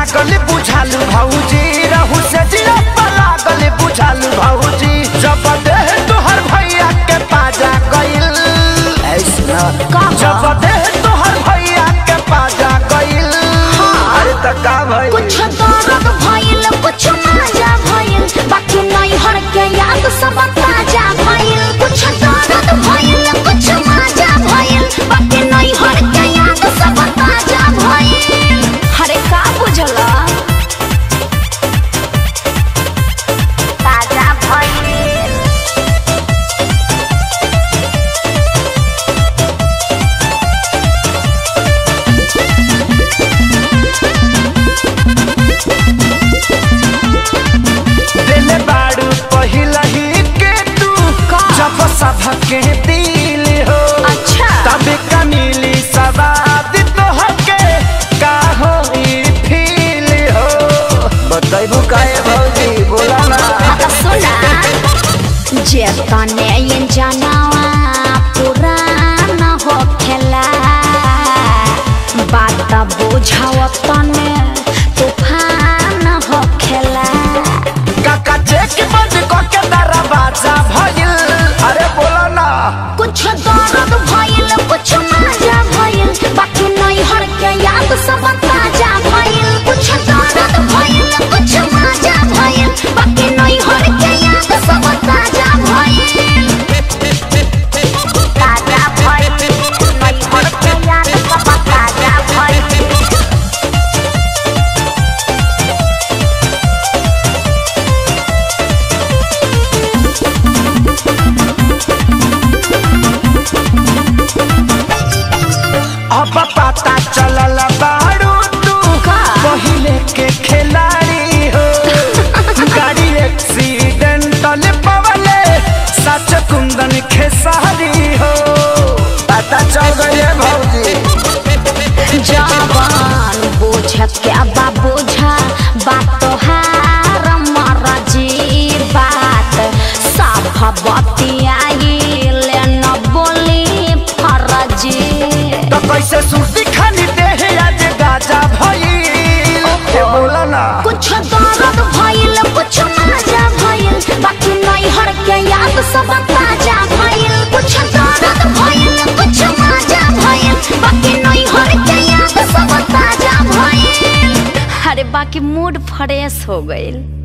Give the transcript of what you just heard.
जागल बुझालू भौजी रहू से जिया लागल बुझालू भौजी जब देह तोहर भैया के पाजा गइल ऐसना कहाँ? जब देह तोहर भैया के पाजा गइल अरे त का भइल कुछ दर्द भइल कुछ मजा भइल बाकी नहीं हर के याद सब ताजा भइल कुछ दर्द भइल कुछ मजा भइल बाकी नहीं हर के याद सब ताजा भइल हरे का बुझला ताजा भइल दिल बाड़ू पहिला ही के तू का? जब सबके दिल हो अच्छा तब कमीली सवाद तोहके का हो ई फील हो बताइबू काहे भौजी बोला ना आता सुना जे तने ये जनावा पुराना हो खेला बात बुझाव तने तूफान हो खेला काका चेक बंद क के दरवाजा भइल अरे बोला ना कुछ दर्द भइल कुछ मजा भइल बाकी नहीं हर के याद सब ताजा भइल कुछ दर्द भइल कुछ मजा भइल बाकी नहीं हर के याद सब ताजा भइल ताजा भइल नहीं हर के याद सब ताजा भइल अब पता चलल बाड़ू तू का? पहिले के खिलाड़ी हो गाड़ी एक्सीडेंटल पवले सच कुंदन खेसारी हो पता चल गई भौजी जवान बोझ क्या बा बोझा बात तोहार मरजी बात साफ बतियाइल न बोली फरजी तो कैसे सुर्ती खानी देह आज गाजा भइल ए बोला ना कुछ दर्द भइल कुछ मजा भइल बाकी नहीं हर के याद सब ताजा भइल कुछ दर्द भइल कुछ मजा भइल बाकी नहीं हर के याद सब ताजा भइल अरे बाकी मूड फ्रेश हो गइल